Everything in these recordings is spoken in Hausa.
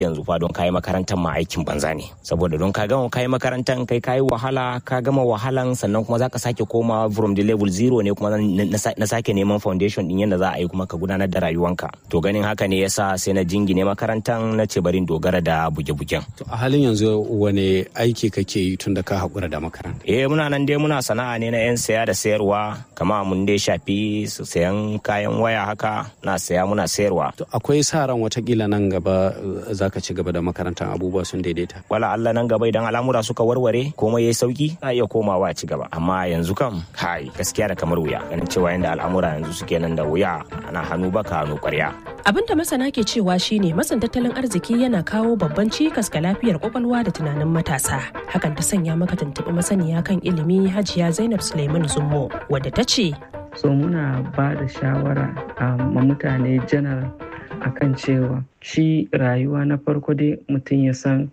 yanzu fa don kayi makarantar ma aikin banza ne saboda don ka gama kayi makarantar kai kayi wahala ka gama wahalan sannan kuma zaka sake koma from the level zero ne kuma na sake neman foundation din yadda za a yi kuma ka gudanar da rayuwanka to ganin haka ne yasa sai na jingine makarantar na ce barin dogara da buge-bugen to a halin yanzu wane aiki kake yi tun da ka haƙura da makaranta eh muna nan dai muna sana'a ne na yan saya da sayarwa kama mun dai shafi sayan kayan waya haka na saya muna sayarwa to akwai sa ran watakila nan gaba za ka ci gaba da makarantar abubuwa sun daidaita wala Allah nan gaba idan al'amura suka warware komai yayi sauki za iya komawa ci gaba amma yanzu kam kai gaskiya da kamar wuya ganin cewa yanda al'amura yanzu suke nan da wuya ana hannu baka hannu kwarya abin da masana ke cewa shine matsin tattalin arziki yana kawo babban cikas ga lafiyar kwakwalwa da tunanin matasa hakan ta sanya maka tuntuɓi masaniya kan ilimi hajiya zainab suleiman zummo wadda ta ce so muna ba da shawara ma mutane janar akan cewa shi rayuwa na farko dai mutum ya san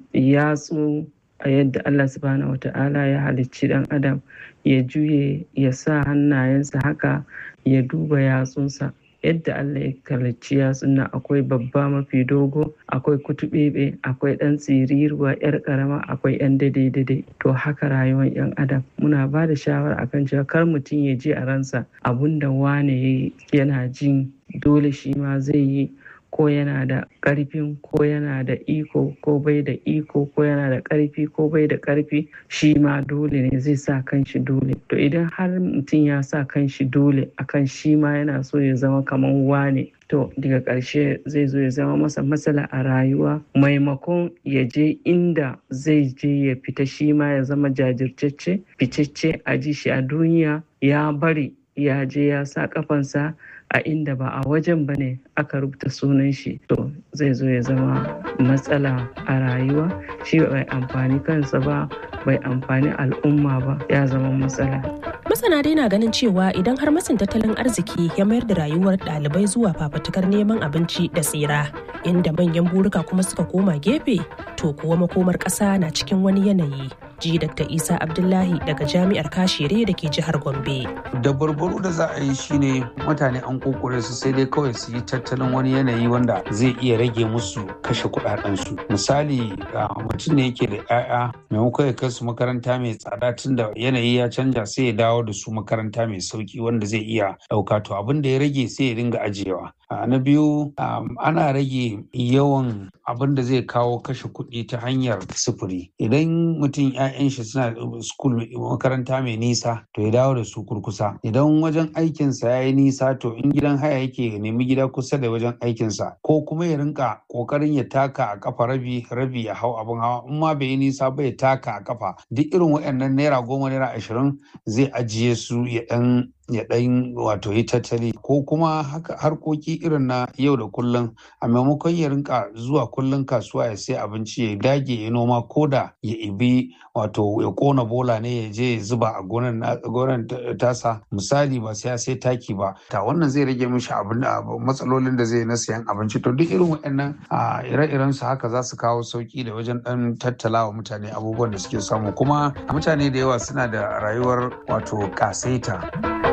yatsu a yadda Allah subhanahu wata'ala ya halicci dan adam ya juye ya sa hannayensa haka ya duba yatsunsa yadda Allah ya halicci yatsun nan akwai babba mafi dogo akwai kutubebe akwai dan tsiriruwa yar karama akwai yan daidai to haka rayuwar yan adam muna ba da shawara akan cewa kar mutum ya ji a ransa abunda wane yana jin dole shi ma zai yi ko yana da ƙarfin ko yana da iko ko bai da iko ko yana da ƙarfi ko bai da ƙarfi shi ma dole ne zai sa kanshi dole to idan har mutum ya sa kanshi dole akan shi ma yana so ya zama kamar wane to daga ƙarshe zai zo ya zama masa matsala a rayuwa maimakon ya je inda zai je ya fita shi ma ya zama jajirtacce ficecce a ji shi a duniya ya bari ya je ya sa kafansa a inda ba a wajen ba ne aka rubuta sunan shi to zai zo ya zama matsala a rayuwa shi bai amfani kansa ba bai amfani al'umma ba ya zama matsala masana dai na ganin cewa idan har matsin tattalin arziki ya mayar da rayuwar ɗalibai zuwa fafatukar neman abinci da tsira inda manyan burika kuma suka koma gefe to kuwa makomar ƙasa na cikin wani yanayi ji dr isa abdullahi daga jami'ar kashere da ke jihar gombe da barbaro da za a yi shine mutane an kokore su sai dai kawai su yi tattalin wani yanayi wanda zai iya rage musu kashe kudadensu misali mutum ne yake da 'ya'ya maimakon ya kai su makaranta mai tsada tun da yanayi ya canja sai ya dawo da su makaranta mai sauki wanda zai iya ɗauka to abin da ya rage sai ya dinga ajiyewa na biyu ana rage yawan abin da zai kawo kashe kuɗi ta hanyar sufuri idan mutum 'ya'yan shi suna school makaranta mai nisa to ya dawo da su kurkusa idan wajen aikinsa ya yi nisa to in gidan haya yake ya nemi gida kusa da wajen aikinsa ko kuma ya rinka kokarin ya taka a kafa rabi rabi ya hau abin hawa in ma bai yi nisa ba ya taka a kafa duk irin waɗannan naira goma naira ashirin zai ajiye su ya ɗan ya ɗan wato yi tattali ko kuma harkoki irin na yau da kullum a maimakon ya rinka zuwa kullum kasuwa ya sai abinci ya dage ya noma ko da ya ibi wato ya kona bola ne ya je ya zuba a gonan tasa misali ba sai ya sai taki ba ta wannan zai rage mishi abin matsalolin da zai na sayan abinci to duk irin waɗannan ire-iren su haka za su kawo sauki da wajen ɗan tattala wa mutane abubuwan da suke samu kuma mutane da yawa suna da rayuwar wato kasaita.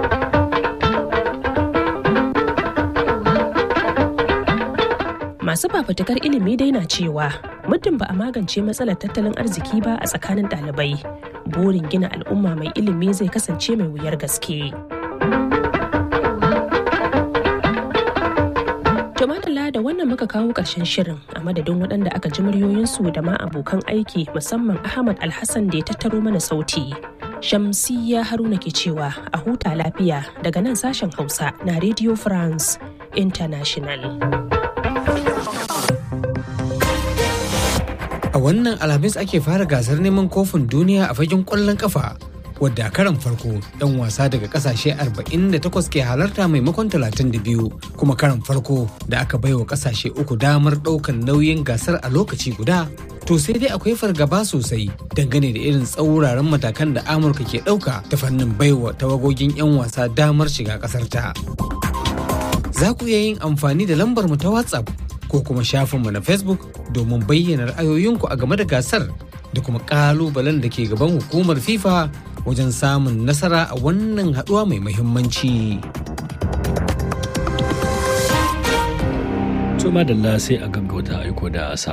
masu fafutukar ilimi dai na cewa muddin ba a magance matsalar tattalin arziki ba a tsakanin ɗalibai burin gina al'umma mai ilimi zai kasance mai wuyar gaske Tumatala da wannan muka kawo ƙarshen shirin a madadin waɗanda aka ji muryoyinsu da ma abokan aiki musamman Ahmad Alhassan da ya tattaro mana sauti. Shamsiyya Haruna ke cewa a huta lafiya daga nan sashen Hausa na Radio France International. A wannan Alhamis ake fara gasar neman kofin duniya a fagen ƙwallon ƙafa. wadda a karan farko 'yan wasa daga kasashe 48 ke halarta maimakon 32 kuma karan farko da aka baiwa kasashe uku damar ɗaukan nauyin gasar a lokaci guda to sai dai akwai fargaba sosai dangane da irin tsauraran matakan da amurka ke ɗauka ta fannin baiwa tawagogin 'yan wasa damar shiga ƙasar ta za ku iya yin amfani da lambar mu ta whatsapp ko kuma shafinmu na facebook domin bayyana ra'ayoyinku a game da gasar da kuma ƙalubalen da ke gaban hukumar fifa wajen samun nasara a wannan haɗuwa mai muhimmanci. to madalla sai a gaggauta aiko da